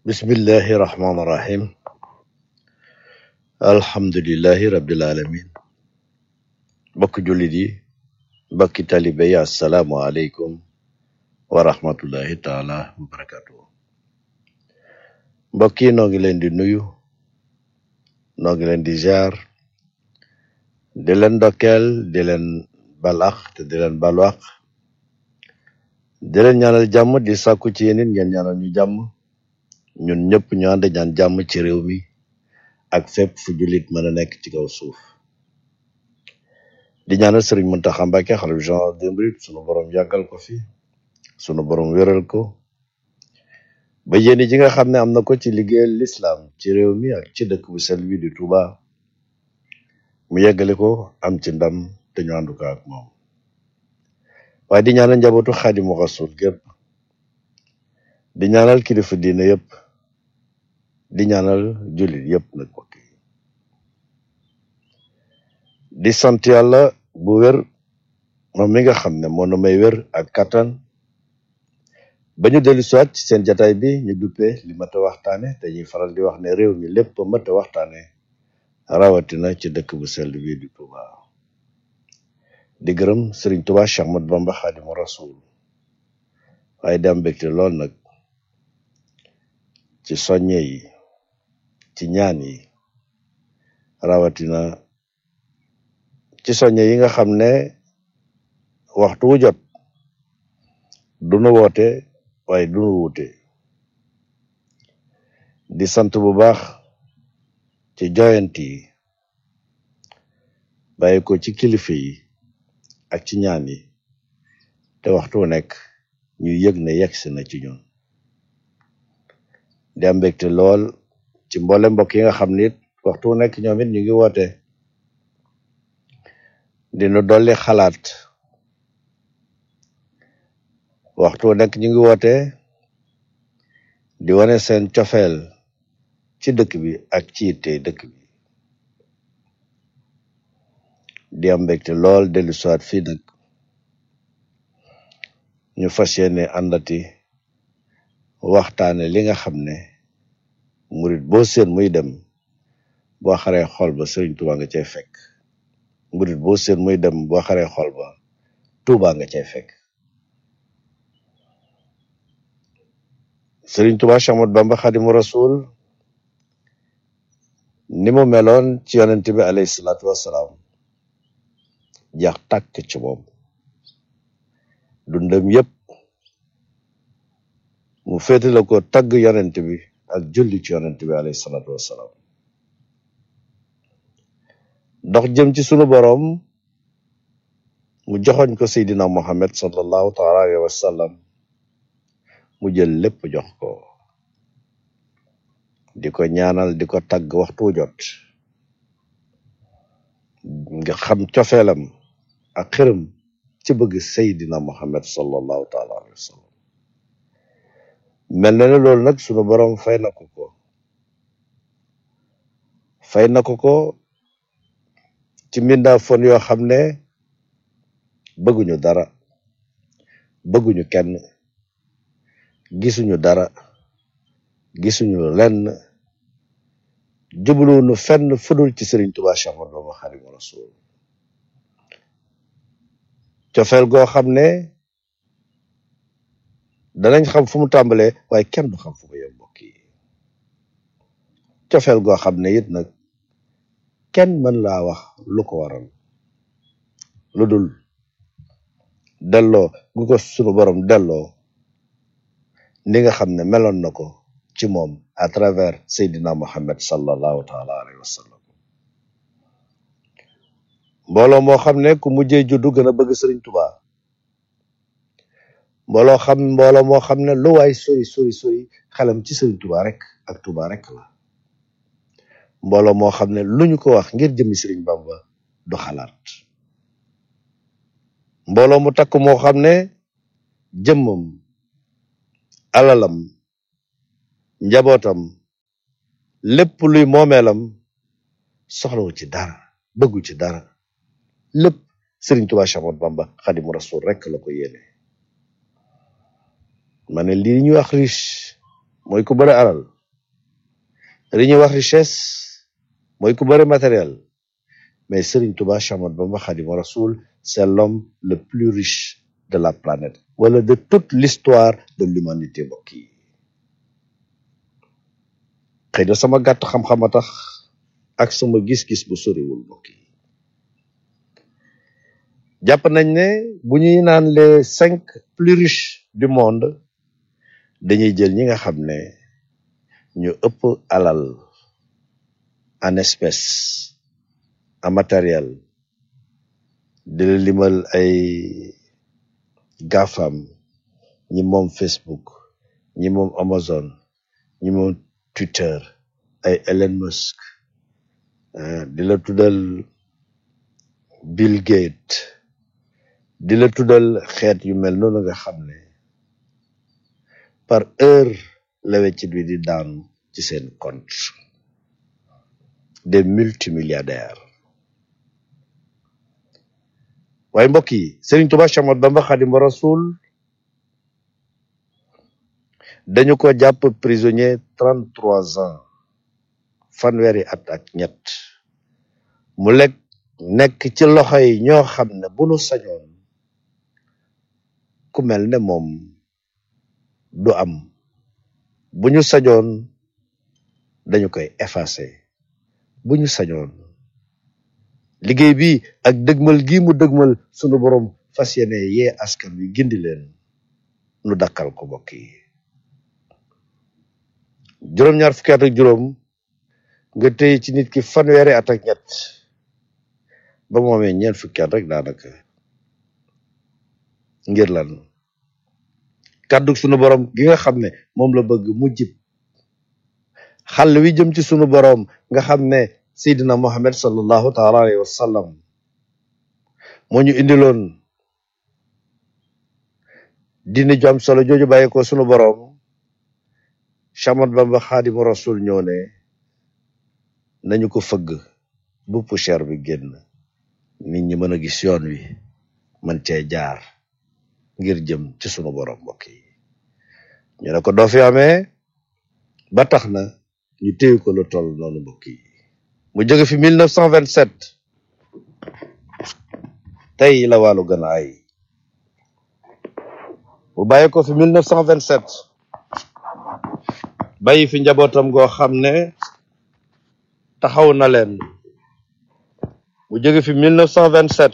bismillahi rahmaani rahim alhamdulillahi rabbil alamin mbokki jullit yi mbokki talibe yi assalaamu aleykum wa rahmatullahi taala wa barakatuhu mbokk yi noo ngi leen di nuyu noo ngi leen di ziar di leen ndokkeel di leen balax te di leen balwax di leen ñaanal jàmm di sàkku ci yéen it ngeen ñaanal ñu jàmm ñun ñëpp ñu ànd ñaan jàmm ci réew mi ak fépp fu jullit mën a nekk ci kaw suuf di ñaanal sëriñ Muntaxa Mbàkke xalifa général des mourides sunu borom yàggal ko fi sunu borom wéral ko ba yéene ji nga xam ne am na ko ci liggéeyal lislaam ci réew mi ak ci dëkk bu sell bi di Touba mu yeggale ko am ci ndam te ñu ànd ko ak moom waaye di ñaanal njabootu Xaadimu Rasuul gépp di ñaanal kilifa diine yëpp di ñaanal jullit yëpp nag mbokk yi di sant yàlla bu wér moom mi nga xam ne moo nu may wér ak kattan ba ñu dellu siwaat ci seen jataay bi ñu duppee li mat a waxtaane te ñuy faral di wax ne réew mi lépp mat a waxtaane rawatina ci dëkk bu sell bi di Touba di gërëm Sëriñ Touba Cheikh Ahmadou Bamba Xaadimu Rasuul waaye di am mbégte lool nag ci soññe yi ci ñaan yi rawatina ci soññe yi nga xam ne waxtu wu jot dunu woote waaye dunu wuute di sant bu baax ci joyant yi bàyyi ko ci kilifa yi ak ci ñaan yi te waxtu wu nekk ñu yëg ne yegsi na ci ñun di am mbégte lool ci mboole mbokk yi nga xam ne it waxtu wu nekk ñoom it ñu ngi woote dinu dolli xalaat waxtu wu nekk ñu ngi woote di wane seen cofeel ci dëkk bi ak ci yitte dëkk bi di am mbégte lool dellu siwaat fii nag ñu fas yéene àndati waxtaane li nga xam ne murit boo seen muy dem boo xaree xol ba Sëriñ Tuuba nga cay fekk murit boo seen muy dem boo xaree xol ba Tuuba nga cay fekk Sëriñ Tuuba Cheikh Ahmadou Bamba Xaadimu Rasuul ni mu meloon ci yonent bi alayhi salaatu wassalaam jax tàkk ci moom dundam yépp mu féetale ko tagg yonent bi ak julli ci yonent bi alayhi salaatu wassalaam dox jëm ci sunu boroom mu joxoñ ko seydina muhammad sallallahu taala alayhi wa sallam mu jël lépp jox ko di ko ñaanal di ko tagg waxtu jot nga xam cofeelam ak xërëm ci bëgg seydina muhammad sallallahu taala alayhi wa sallam mel na ne loolu nag sunu boroom fay na ko ko fay na ko ko ci mbindaa fon yoo xam ne bëgguñu dara bëgguñu kenn gisuñu dara gisuñu lenn jubluwuñu fenn fudul ci Sëriñ Tuubaa Séex Ahmadu Bamba Xaadimu Rasuul cofeel goo xam ne danañ xam fu mu tàmbalee waaye kenn du xam fu mu yem mbokk yi cofeel goo xam ne it nag kenn mën laa wax lu ko waral lu dul delloo gu ko sunu borom delloo ni nga xam ne meloon na ko ci moom à travers Seydina Muhammad sallallahu taala alayhi wa sallam mbooloo moo xam ne ku mujjee juddu gën a bëgg Sëriñ Tuubaa mbooloo xam mbooloo moo xam ne lu waay sori sori sori xelam ci Sëriñ Tuubaa rek ak Tuubaa rek la mbooloo moo xam ne lu ñu ko wax ngir jëmmi Sëriñ Bamba du xalaat mbooloo mu takk moo xam ne jëmmam alalam njabootam lépp luy moomeelam soxlawu ci dara bëggu ci dara lépp Sëriñ Tuubaa Séex Ahmadu Bamba Xaadimu Rasuul rek la ko yéene ma ne lii ñuy wax riche mooy ku bëri alal li ñuy wax richesse mooy ku bëri matériel mais Serigne Touba Cheikh Ahmadou Bamba Khadimu Rasoul c'est l'homme le plus riche de la planète wala de toute l'histoire de l'humanité mbokk yi xëy na sama gàtt xam-xam a tax ak sama gis-gis bu soriwul mbokk yi jàpp nañ ne bu ñuy naan les cinq plus riches du monde dañuy jël ñi nga xam ne ñu ëpp alal en espèce en matériel di la limal ay GAFAM ñi moom Facebook ñi moom Amazon ñi moom Twitter ay Elon Musk ah, di la tuddal Bill Gates di la tuddal xeet yu mel noonu nga xam ne par heure la weccit bi di daanu ci seen compte des multimilliardaires waaye mbokk yi Serigne Touba Cheikh Ahmadou Bamba Khadimu Rasoul dañu ko jàpp prisonnier trente trois ans fanweeri at ak ñett mu lekk nekk ci loxo yi ñoo xam ne bu nu sañoon ku mel ne moom du am bu ñu sañoon dañu koy effacer bu ñu sañoon liggéey bi ak dëgmal gi mu dëgmal sunu borom fas yéene yee askan wi gindi leen nu dakkal ko mbokk yi juróom-ñaar fukki at ak juróom nga téye ci nit ki fanweeri at ak ñett ba mu amee ñeent fukki at rek daanaka ngir lan kàddu sunu borom gi nga xam ne moom la bëgg mu jib xàll wi jëm ci sunu borom nga xam ne Seydina Muhammad sallallahu taala alayhi wa sallam moo ñu indiloon diine ju am solo jooju bàyyi ko sunu borom Cheikh Ahmadou Bamba Khadimu Rasul ñëw ne nañu ko fëgg bu poussière bi génn nit ñi mën a gis yoon wi mën cee jaar ngir jëm ci sunu borom mbokk yi ñu ne ko doo fi amee ba tax na ñu téye ko lu toll noonu mbokk yi mu jóge fi 1927 tey la wàllu gën a ay mu bàyyi ko fi 1927 bàyyi fi njabootam goo xam ne taxaw na leen mu jóge fi 1927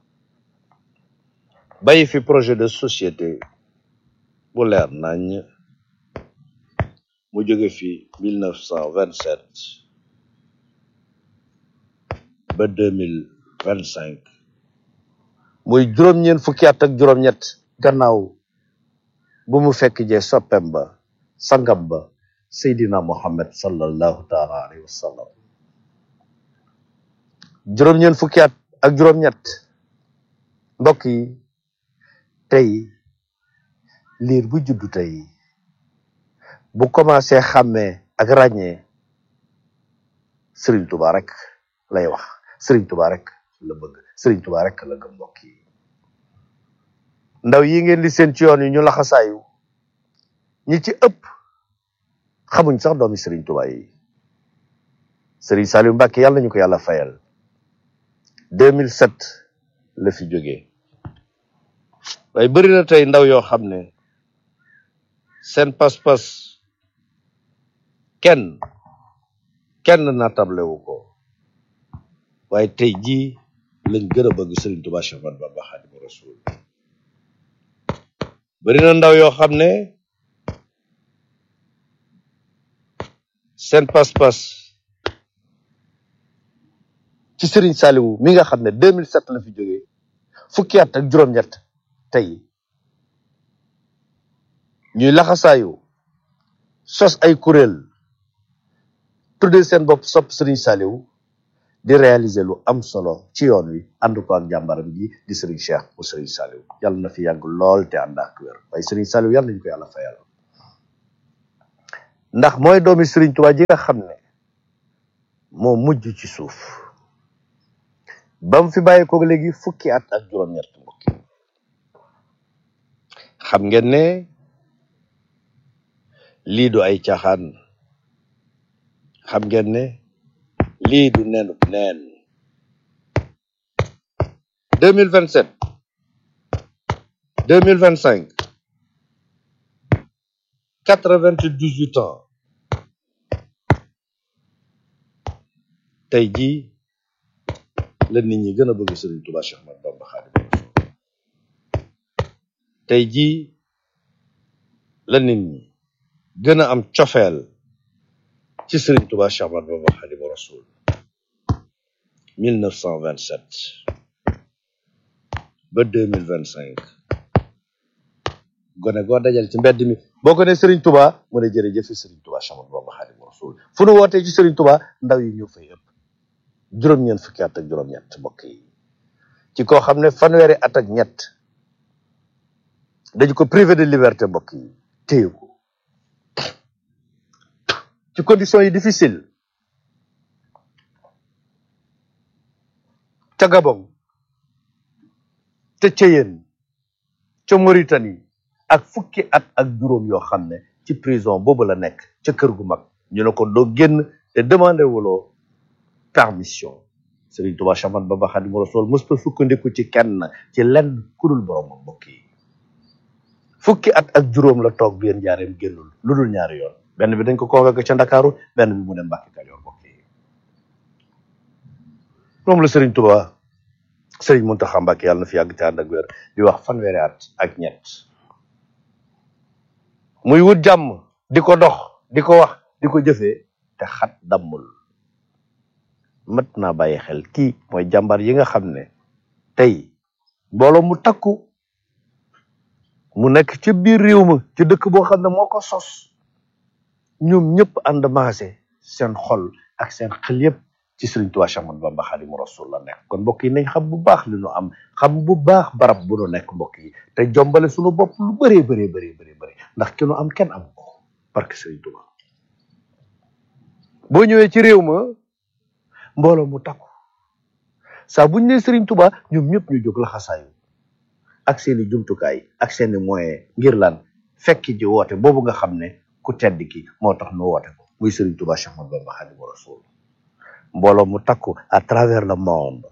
bàyyi fi projet de société bu leer nañ mu jóge fi 1927 ba 2025 muy juróom-ñeent fukki at ak juróom-ñett gannaaw bu mu fekk jee soppem ba sangam ba Seydina Muhammad sallallahu taala alayhi wa sallam juróom-ñeent fukki at ak juróom-ñett mbokk yi tey liir bu juddu tey bu commencé xàmmee ak ràññee Serigne Touba rek lay wax Serigne Touba rek la bëgg Serigne Touba rek la gëm mbokk yi ndaw yi ngeen di seen ci yoon yi ñu laxasaayu ñi ci ëpp xamuñ sax doomi Serigne Touba yi Serigne Saliou Mbacke yàlla ñu ko yàlla fayal 2007 la fi jógee waaye bëri na tey ndaw yoo xam ne seen pas-pas kenn kenn natable wu ko waaye tey jii lañ gën a bëgg Serigne Touba Cheikh Ahmadou Bamba Khadimu Rasul bëri na ndaw yoo xam ne seen pas-pas ci Serigne Saliou mi nga xam ne 2007 la fi jógee fukki at ak juróom-ñett tey ñuy laxasaayu sos ay kuréel tuddee seen bopp sopp Serigne Saliou di réaliser lu am solo ci yoon wi ànd ko ak jàmbaram ji di Serigne Cheikh bu Serigne Saliou yàlla na fi yàgg lool te ànd ak wér waaye Serigne Saliou yàlla nañu ko yàlla fayal ndax mooy doomi Serigne Touba ji nga xam ne moo mujj ci suuf ba mu fi bàyyi ko léegi fukki at ak juróom-ñett mbokk yi xam ngeen ne lii du ay caaxaan xam ngeen ne lii du nenub neen 2027 2025 98 ans tey jii la nit ñi gën a bëgg Serigne Touba Cheikh Ahmadou Bamba Khadimu Rasul tey jii la nit ñi gën a am cofeel ci Serigne Touba Cheikh Ahmadou Bamba Khadimu Rasul 1927 ba 2025 gone goo dajal ci mbedd mi boo ko ne Serigne Touba mu ne jërëjëf Serigne Touba Cheikh Ahmadou Bamba Khadimu Rasul fu nu wootee ci Serigne Touba ndaw yi ñëw fay ëpp juróom-ñeent fukki at ak juróom-ñett mbokk yi ci koo xam ne fanweeri at ak ñett dañu ko privé de liberté mbokk yi téye ko ci conditions yi difficile ca Gabon ca Ceyeen ca Mauritanie ak fukki at ak juróom yoo xam ne ci prison boobu la nekk ca kër gu mag ñu ne ko doo génn te demandé wuloo permission Serigne Touba Cheikh Ahmadou Bamba Khadimu Rasul mësta sukkandiku ci kenn ci lenn kudul boromam mbokk yi fukki at ak juróom la toog bi yéen jaareem génnul lu dul ñaari yoon benn bi dañ ko convoqué ca Ndakaaru benn bi mu dem Mbàkke Kajoor mbokk yi moom la Serigne Touba Serigne Mountakha Mbacké yàlla na fi yàgg te ànd ak wér di wax fanweeri at ak ñett muy wut jàmm di ko dox di ko wax di ko jëfee te xat dammul mat naa bàyyi xel kii mooy jàmbar yi nga xam ne tey mbooloo mu takku mu nekk ci biir réew ma ci dëkk boo xam ne moo ko sos ñoom ñëpp ànd maase seen xol ak seen xel yëpp ci Sëriñ Tuubaa Cheikh Ahmadou Bamba Khadimu Rasul la nekk kon mbokk yi nañ xam bu baax li nu am xam bu baax barab bu nu nekk mbokk yi te jombale suñu bopp lu bëree bëree bëree bëri bëri ndax ki nu am kenn am ko parce que Sëriñ Tuubaa boo ñëwee ci réew ma mbooloo mu takku saa buñ ne Sëriñ Tuubaa ñoom ñëpp ñu jóg laxasaayu ak seeni jumtukaay ak seeni moyen ngir lan fekki ji woote boobu nga xam ne ku tedd ki moo tax nu woote ko muy Sëriñ Tuubaa Cheikh Ahmadou Bamba Khadimu Rasul mbooloo mu takku à travers le monde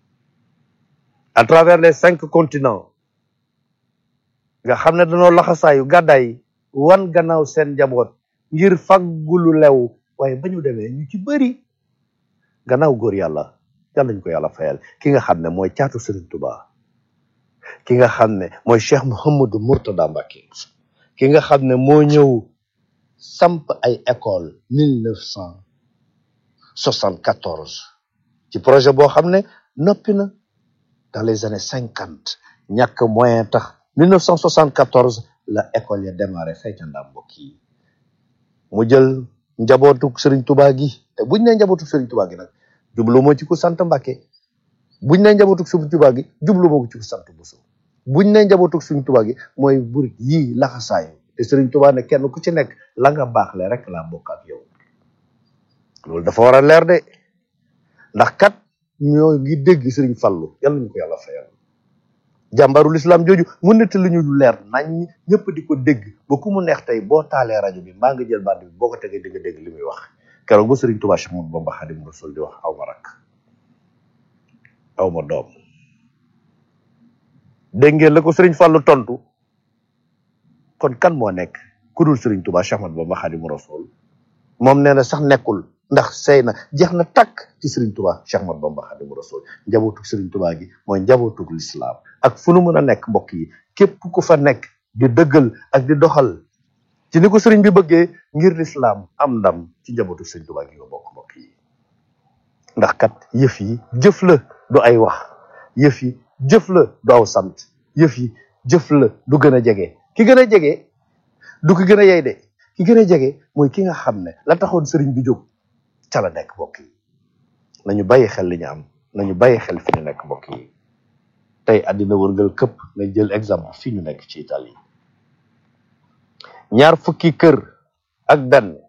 à travers les cinq continents nga xam ne dañoo laxasaayu gàddaay wan gannaaw seen njaboot ngir faggulu lew waaye ba ñu demee ñu ci bëri gannaaw góor yàlla yàlla ñu ko yàlla fayal ki nga xam ne mooy caatu Serigne Touba ki nga xam ne mooy Cheikh Mouhamadou Mourtada Mbacké ki nga xam ne moo ñëw samp ay école mille neuf cent soixante-quatorze ci projet boo xam ne noppi na dans les années cinquante ñàkk moyen tax mille neuf cent soixante-quatorze la école ya démarré fay ca ndam mbokk yi mu jël njabootuk Serigne Touba gi te buñ ne njabootuk Serigne Touba gi nag jublu moo ci ku sant Mbacké buñ ne njabootuk Serigne Touba gi jublu moo ci ku sant Bousso buñ ne njabootuk Serigne Touba gi mooy burit yii laxasaayu te Serigne Touba ne kenn ku ci nekk la nga baax le rek laa bokk ak yow loolu dafa war a leer de ndax kat ñoo ngi dégg Serigne Fallou yàlla ñu ko yàlla fayal jàmbaru lislaam jooju mu nett lu ñu lu leer nañ ñëpp di ko dégg ba ku mu neex tey boo taalee rajo bi mbaa nga jël band bi boo ko tegee di nga dégg li muy wax keroog ba Serigne Touba Cheikh Ahmadou Bamba Khadimu Rasul di wax aw ma rak aw ma doom dégg ngeen la ko Serigne Fallou tontu kon kan moo nekk ku dul Serigne Touba Cheikh Ahmadou Bamba Khadimu Rasul moom nee na sax nekkul ndax sey na jeex na takk ci Serigne Touba Cheikh Ahmadou Bamba Khadimu Rasul njabootug Serigne Touba gi mooy njabootug lislaam ak fu nu mën a nekk mbokk yi képp ku fa nekk di dëggal ak di doxal ci ni ko Serigne bi bëggee ngir lislaam am ndam ci njabootug Serigne Touba gi nga bokk mbokk yi ndax kat yëf yi jëf la du ay wax yëf yi jëf la du aw sant yëf yi jëf la du gën a jege ki gën a jege du ki gën a yey de ki gën a jege mooy ki nga xam ne la taxoon sëriñ bi jóg ca la nekk mbokk yi nañu bàyyi xel li ñu am nañu bàyyi xel fi ñu nekk mbokk yi tey àddina wërngal këpp nañ jël exemple fii ñu nekk ci Italie ñaar fukki kër ak benn